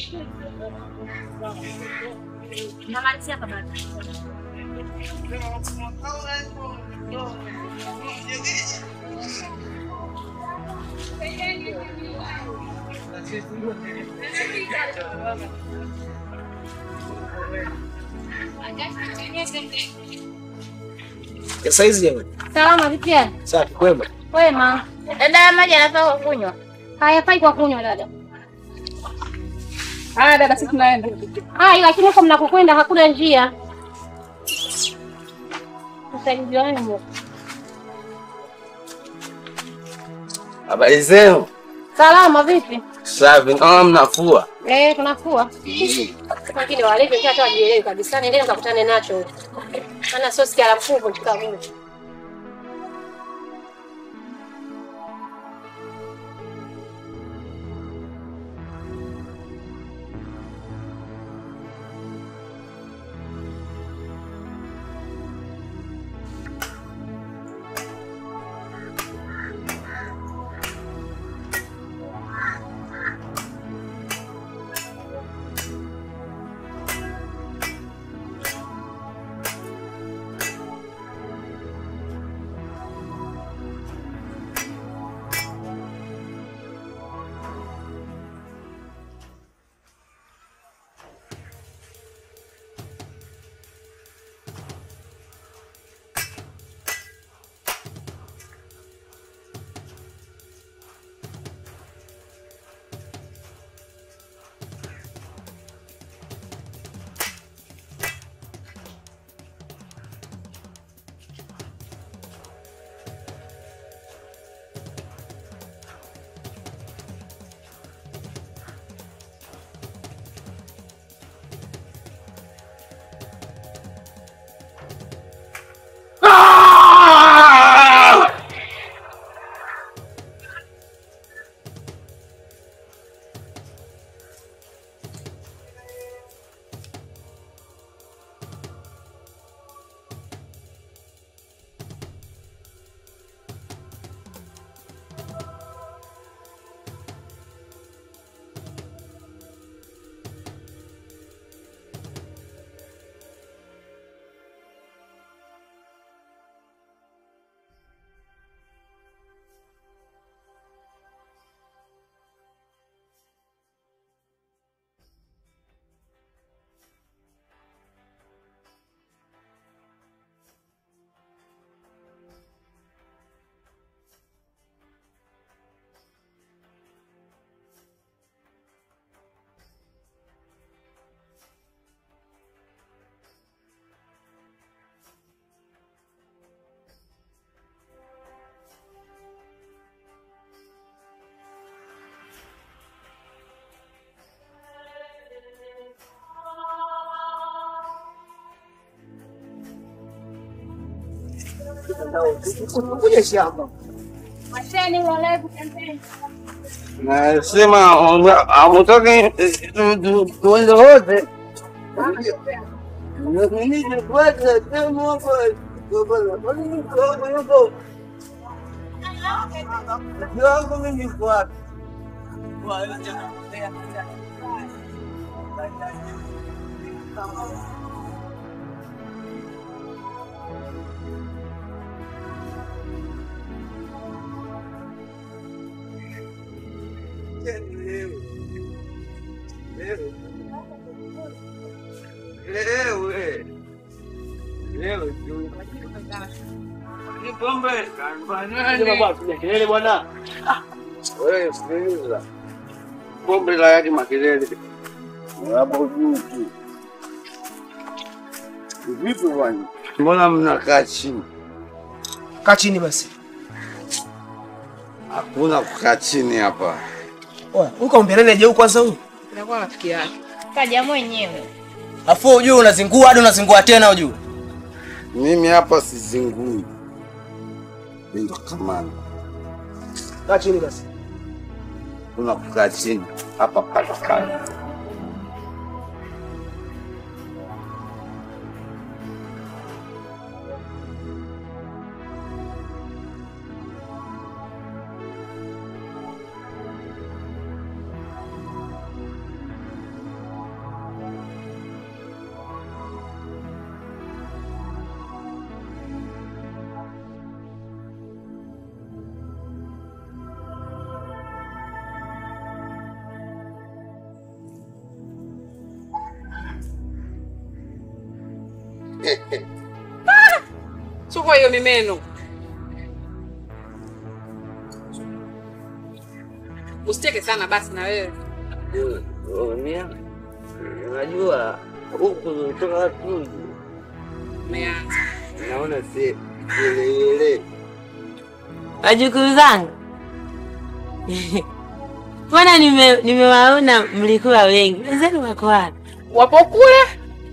Namalizia hapa baba. Ya saizi jamani. Salama vipi yani? Safi kwema. Wema. Dada maji anafaa kunywa. Hayafai kwa kunywa dada. Haya dada, sisi tunaenda. Hai, lakini huko mnakokwenda hakuna njia. Msaidizi wangu. Habari zenu? Salama vipi? Safi. Naona mnafua. Eh, tunafua. Lakini walivyo kia hata wajielewi kabisa. Nendeni mkakutane nacho huko. Maana sio sikia la mkuu tukavuka. Kuja shamba. Washeni walevu pembeni. Nasema hamutaki tuende wote. Kelele bwana. Wewe sikiliza. Pombe la yadi makelele. Hapo juu tu. Vipi bwana? Mbona mnakaa chini? Kaa chini basi. Hakuna kukaa chini hapa. Oya, uko mbeleni aje huko kwanza huyu? Inakuwa rafiki yake. Kaja mwenyewe. Afu ujue unazingua hadi unazingua tena ujue. Mimi hapa sizingui. Ndio kamanda. Kaa chini basi. Kuna kukaa chini hapa katikati. Chukua hiyo mimeno. Usicheke sana basi na wewe. Unajua huku kutoka tu Umeanza. naona si kelele. Wajukuu zangu, mbona nime- nimewaona mlikuwa wengi, wenzenu wako wapi? Wapo kule?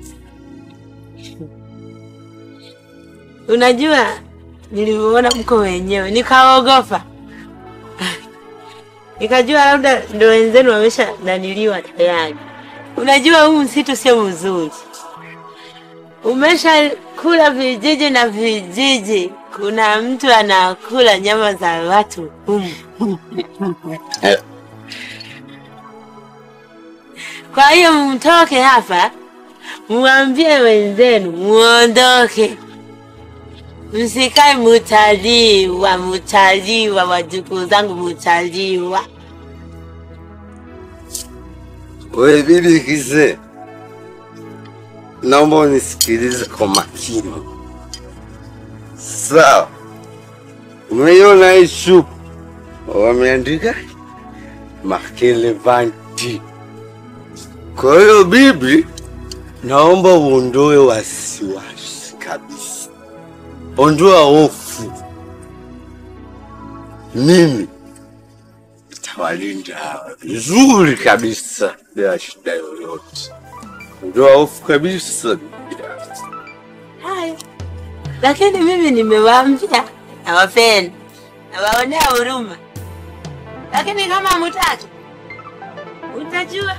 Unajua, nilivyoona mko wenyewe nikaogopa, nikajua labda ndo wenzenu wamesha naniliwa tayari. Unajua huu msitu sio mzuri, umesha kula vijiji na vijiji. Kuna mtu anakula nyama za watu humu. Kwa hiyo mtoke hapa, mwambie wenzenu muondoke, msikae mutaliwa, mutaliwa, wajukuu zangu mutaliwa. We bibi kizee, naomba unisikilize kwa makini. Sawa, umeiona hii shupu wameandika Makelevanti. Kwa hiyo bibi, naomba uondoe wasiwasi kabisa, ondoa hofu. Mimi nitawalinda hawa vizuri kabisa bila shida yoyote. Ondoa hofu kabisa. Haya, lakini mimi nimewaambia nawapenda, nawaonea huruma, lakini kama mutaki, utajua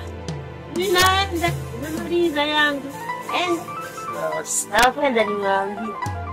ninaenda, nimemaliza yangu. Enda, nawapenda, nimewaambia.